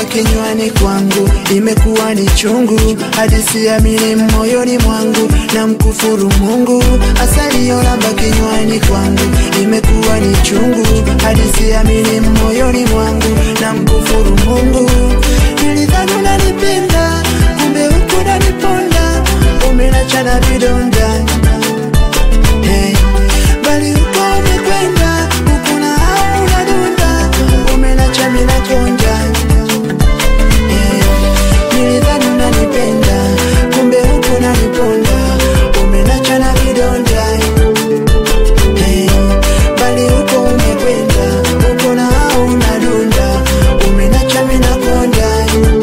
kinywani kwangu, imekuwa ni chungu hadi siamini moyoni mwangu, na mkufuru Mungu. Asali yolamba kinywani kwangu, imekuwa ni chungu hadi siamini moyoni mwangu, na mkufuru Mungu. Nilidhani unanipenda, kumbe huku unaniponda, umenachana vidonda hey. Bali huko umekwenda, huku na hao unadunda, umenacha mimi nakonja hey. Nilidhani unanipenda, kumbe huku unaniponda, umenacha na vidonda hey. Bali huko umekwenda, huku na hao unadunda, umenacha mimi nakonja hey.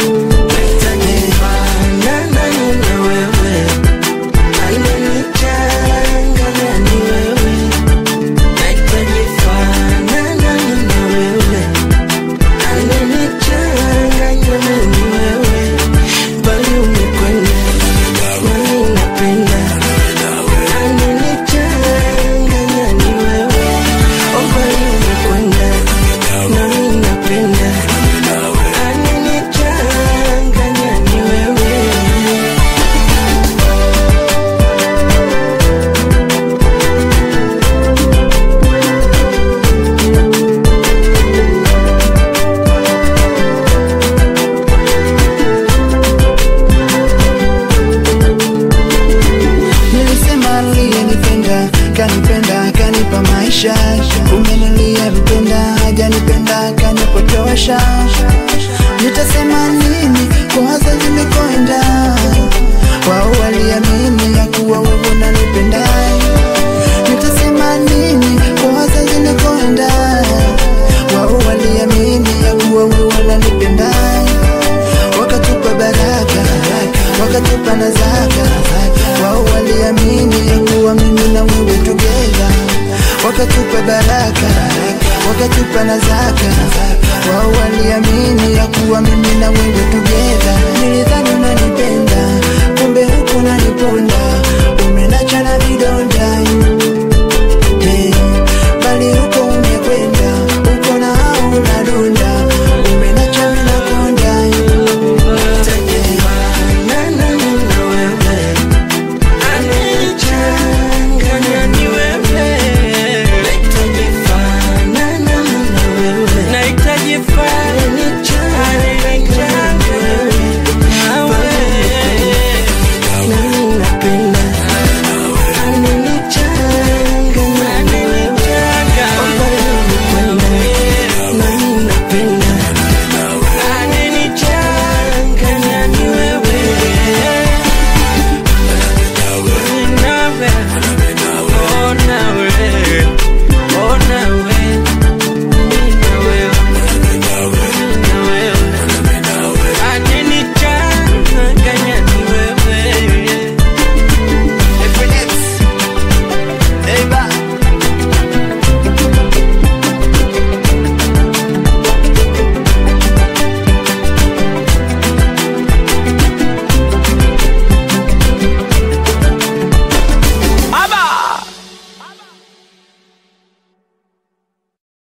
Nilisema aliyenipenda kanipenda kanipa maisha, kumbe niliyempenda hajanipenda kanipotosha. Nitasema nini kwa wazazi nimekwenda, wao waliamini ya kuwa wewe unanipenda. Nitasema nini kwa wazazi nimekwenda, wao waliamini ya kuwa wewe unanipenda wakatupa baraka, wakatupa na zaka. Wao waliamini ya kuwa mimi na wewe together, wakatupa baraka, wakatupa na zaka. Wao waliamini ya kuwa mimi na wewe together. Nilidhani unanipenda, kumbe huku unaniponda, umenacha na vidonda